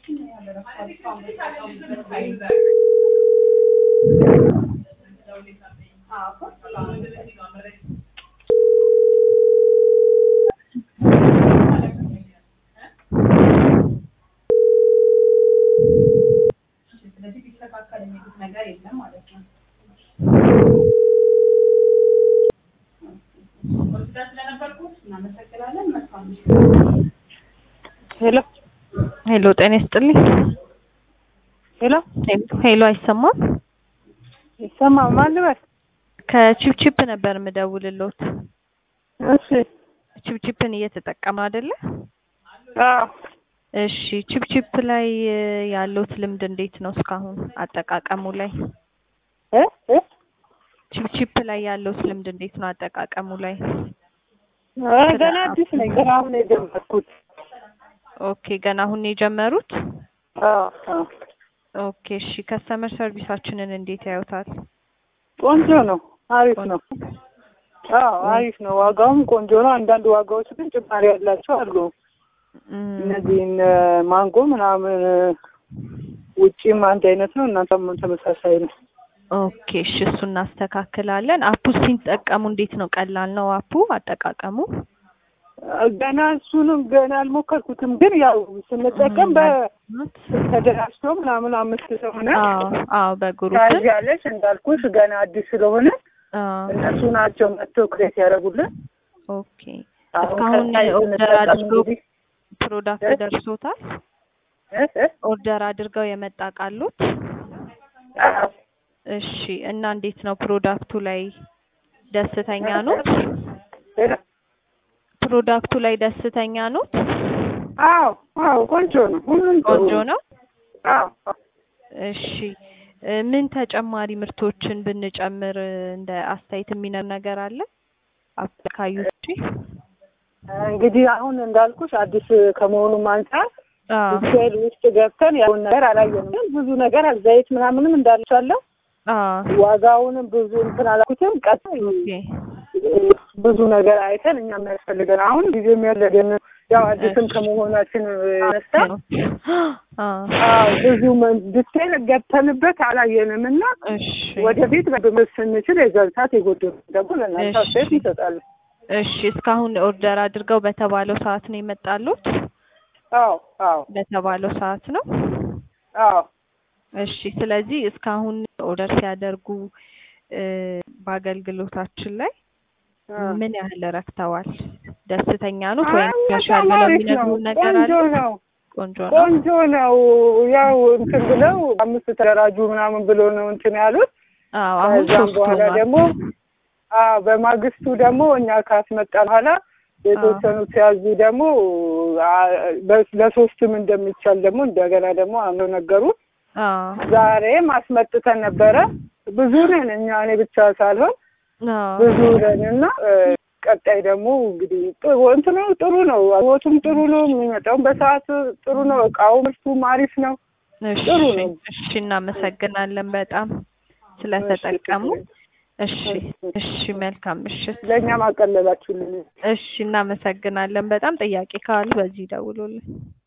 ስለዚህ ቢስተካከል የሚሉት ነገር የለም ማለት ነው። ወስዳ ስለነበርኩት እናመሰግናለን። መልካም ሄሎ ሄሎ ጤና ይስጥልኝ። ሄሎ ሄሎ አይሰማም? ይሰማ ማን ልበል? ከቺፕቺፕ ነበር የምደውልሎት። እሺ ቺፕቺፕን እየተጠቀሙ አይደለ? አዎ እሺ ቺፕቺፕ ላይ ያለውት ልምድ እንዴት ነው እስካሁን አጠቃቀሙ ላይ? እ እ ቺፕቺፕ ላይ ያለውት ልምድ እንዴት ነው አጠቃቀሙ ላይ? ኧረ ገና አዲስ ነኝ። ገና አሁን ነው የጀመርኩት። ኦኬ ገና አሁን ነው የጀመሩት? አዎ አዎ ኦኬ እሺ ከስተመር ሰርቪሳችንን እንዴት ያዩታል? ቆንጆ ነው። አሪፍ ነው። አዎ አሪፍ ነው። ዋጋውም ቆንጆ ነው። አንዳንድ ዋጋዎች ግን ጭማሪ ያላቸው አሉ። እም፣ እነዚህን ማንጎ ምናምን ውጪም አንድ አይነት ነው፣ እናንተም ተመሳሳይ ነው። ኦኬ እሺ እሱ እናስተካክላለን። አፑ ሲጠቀሙ እንዴት ነው? ቀላል ነው አፑ አጠቃቀሙ? ገና እሱንም ገና አልሞከርኩትም፣ ግን ያው ስንጠቀም በተደራጅቶ ምናምን አምስት ሰው ሆነ አዎ አዎ በግሩፕ ታያለሽ። እንዳልኩት ገና አዲስ ስለሆነ አዎ እነሱ ናቸው መጥተው ክሬት ያደረጉልን። ኦኬ አሁን እስካሁን ቀጣይ ኦርደር ስንጠቀም አድርገው እንግዲህ ፕሮዳክት እ? ደርሶታል? እ እ ኦርደር አድርገው የመጣ ቃሉት? አዎ። እሺ እና እንዴት ነው ፕሮዳክቱ ላይ ደስተኛ ኖት? ሄሎ። ፕሮዳክቱ ላይ ደስተኛ ኖት? አዎ አዎ ቆንጆ ነው። ሁሉም ጥሩ ቆንጆ ነው። አዎ አዎ። እሺ እ ምን ተጨማሪ ምርቶችን ብንጨምር እንደ አስተያየት የሚነር ነገር አለ? አፕካዩ ውጪ? እንግዲህ አሁን እንዳልኩሽ አዲስ ከመሆኑም አንጻር አዎ ዲቴል ውስጥ ገብተን ያውን ነገር አላየንም፣ ግን ብዙ ነገር አለ። ዘይት ምናምንም እንዳልቻለሁ አዎ ዋጋውንም ብዙ እንትን አላልኩትም። ቀጥ ኦኬ ብዙ ነገር አይተን እኛ የሚያስፈልገን አሁን ጊዜ የሚያለገን ያው አዲስም ከመሆናችን ነሳ አዎ አዎ ብዙ ዲቴል ገብተንበት አላየንም እና እሺ ወደፊት በብምር ስንችል የዘርታት የጎደሉ ደግሞ ለእናንተ እሺ። አስተያየት እንሰጣለን። እሺ እስካሁን ኦርደር አድርገው በተባለው ሰዓት ነው የመጣሉት? አዎ አዎ በተባለው ሰዓት ነው? አዎ እሺ ስለዚህ እስካሁን ኦርደር ሲያደርጉ እ በአገልግሎታችን ላይ አዎ። ምን ያህል ረክተዋል? ደስተኛ ኖት አይ ወይም ያሻል በጣም ብለው አሪፍ ነው። የሚነግሩን ነገር አለ? ቆንጆ ነው። ቆንጆ ነው። ቆንጆ ነው። ያው እንትን ብለው አምስት ተደራጁ ምናምን ብሎ ነው እንትን ያሉት። አዎ አሁን ከዛም ሶስት በኋላ ሆኗል። ደግሞ አዎ በማግስቱ ደግሞ እኛ ካስመጣ በኋላ የተወሰኑ ሲያዙ ደግሞ አ- በ- ለሶስትም እንደሚቻል ደግሞ እንደገና ደግሞ አምነው ነገሩ። አዎ ዛሬም አስመጥተን ነበረ። ብዙ ነን እኛ እኔ ብቻ ሳልሆን አዎ ብዙ ነን እና እ፣ ቀጣይ ደግሞ እንግዲህ ጥሩ እንትኑ ጥሩ ነው። ህይወቱም ጥሩ ነው። የሚመጣውም በሰዓት ጥሩ ነው። እቃው ምርቱም አሪፍ ነው። እሺ ጥሩ ነው። እሺ እናመሰግናለን በጣም ስለተጠቀሙ። እሺ እሺ መልካም ምሽት። ለእኛም አቀለላችሁልን። እሺ እናመሰግናለን በጣም ጥያቄ ካሉ በዚህ ደውሉልን።